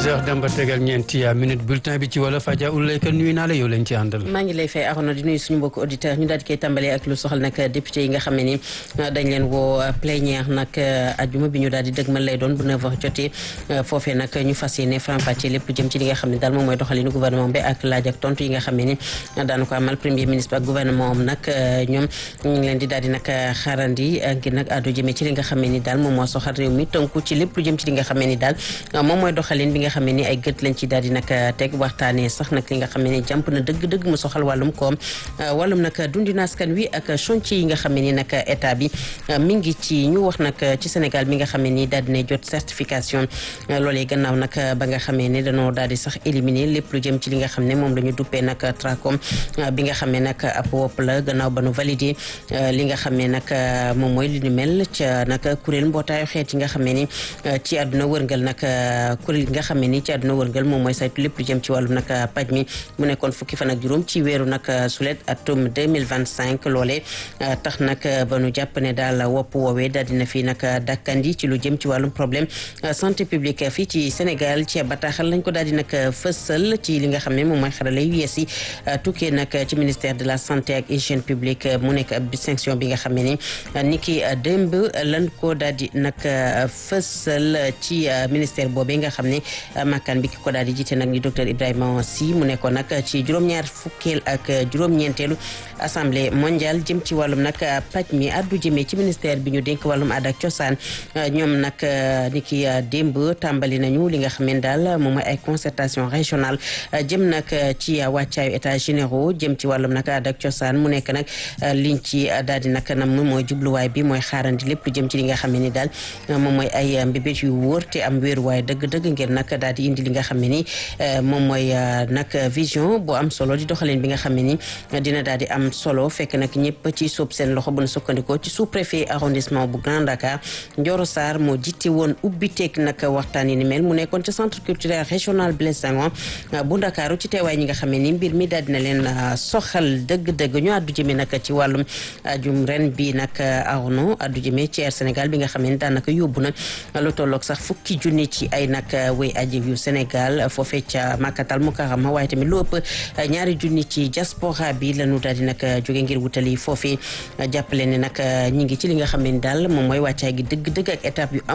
heures dem ba tegal ñeenti minute bulletin bi ci wala Fadia Oulaye Kane nuyu naa la yow lañ ci àndal. maa ngi lay fay Arona di nuyu suñu mbokku auditeur ñu daal di koy tàmbalee ak lu soxal nag député yi nga xam ne ni dañ leen woo plénière nag ajuma bi ñu daal di dëgmal lay doon bu 9h jotee foofee nag ñu fas yéene faram-fàccee lépp lu jëm ci li nga xam ne daal moom mooy doxalinu gouvernement bi ak laaj ak tontu yi nga xam ne ni daanu ko amal premier ministre ak gouvernement am nag ñoom ñu ngi leen di daal di nag xaarandi ngir nag àddu jëmee ci li nga xam ne ni daal moom moo soxal réew mi tënku ci lépp lu jëm ci li nga xam ne ni daal moom mooy doxalin bi nga xam ne ni ay gët lañ ci daal di nag teg waxtaanee sax nag li nga xam ne ni jàmp na dëgg-dëgg mu soxal wàllum koom wàllum nag dundina askan wi ak chantier yi nga xam ne ni nag état bi mi ngi ci ñu wax nag ci Sénégal mi nga xam ne ni daal dina jot certification loolee gannaaw nag ba nga xamee ne dañoo daal di sax éliminer lépp lu jëm ci li nga xam ne moom la ñu duppee nag tracom bi nga xam ne nag ab wopp la gannaaw ba nu validé li nga xam ne nag moom mooy li ñu mel ca nag kuréel mbootaayu xeet yi nga xam ne ni ci àdduna wërngal nag kuréel yi nga xam ne ni ci àdduna wërngal moom mooy saytu lépp lu jëm ci wàllum nag paj mi mu nekkoon fukki fan ak juróom ci weeru nag sulet atum 2025 loole tax nag ba nu jàpp ne daal wopp woowee daal dina fi nag dakkandi ci lu jëm ci wàllum problème santé publique fii ci Sénégal ci bataaxal lañ ko daal di nag fësal ci li nga xam ne moom mooy xarala yu yees yi tukkee nag ci ministère de la santé ak hygiène publique mu nekk ab distinction bi nga xam ne ni ni ki démb lan ko daal di nag fësal ci ministère boobee nga xam ne makkaan bi ki ko daal di jiite nag ni docteur Ibrahima Sy mu nekkoon nag ci juróom-ñaar fukkeel ak juróom-ñeenteelu assemblée mondiale jëm ci wàllum nag paj mi addu jëmee ci ministère bi ñu dénk wàllum aada ak cosaan ñoom nag ni ki démb tàmbali nañu li nga xam ne daal moom mooy ay concertation régionale jëm nag ci wàccaayu états généraux jëm ci wàllum nag aada ak cosaan mu nekk nag liñ ci daal di nag nam mooy jubluwaay bi mooy xaarandi lépp lu jëm ci li nga xam ne ni daal moom mooy ay mbébét yu wóor te am wéeruwaay dëgg-dëgg ngir nag daal di indi li nga xam ne ni moom mooy nag vision bu am solo di doxaleen bi nga xam ne ni dina daal di am solo fekk nag ñëpp ci sóob seen loxo bu nu sukkandikoo ci sous préfet arrondissement bu Grand Dakar Ndioro Sarr moo jiite woon ubbiteeg nag waxtaan yi ni mel mu nekkoon ci centre culturel régional Blaise Senghor bu Ndakaaru ci teewaay ñi nga xam ne ni mbir mi daal dina leen soxal dëgg-dëgg ñu àddu jëmee nag ci wàllum ajum ren bi nag arno àddu jëmee ci Air Sénégal bi nga xam ne daanaka yóbbu na lu tolloog sax fukki junni ci ay nag wéy aji yu Sénégal foofee ca Makkatal Mukarrama waaye tamit lu ëpp ñaari junni ci diaspora bi lañu daal di nag jóge ngir wutali foofee jàppale ne nag ñi ngi ci li nga xam ne ni daal moom mooy wàccaay gi dëgg-dëgg ak étape yu am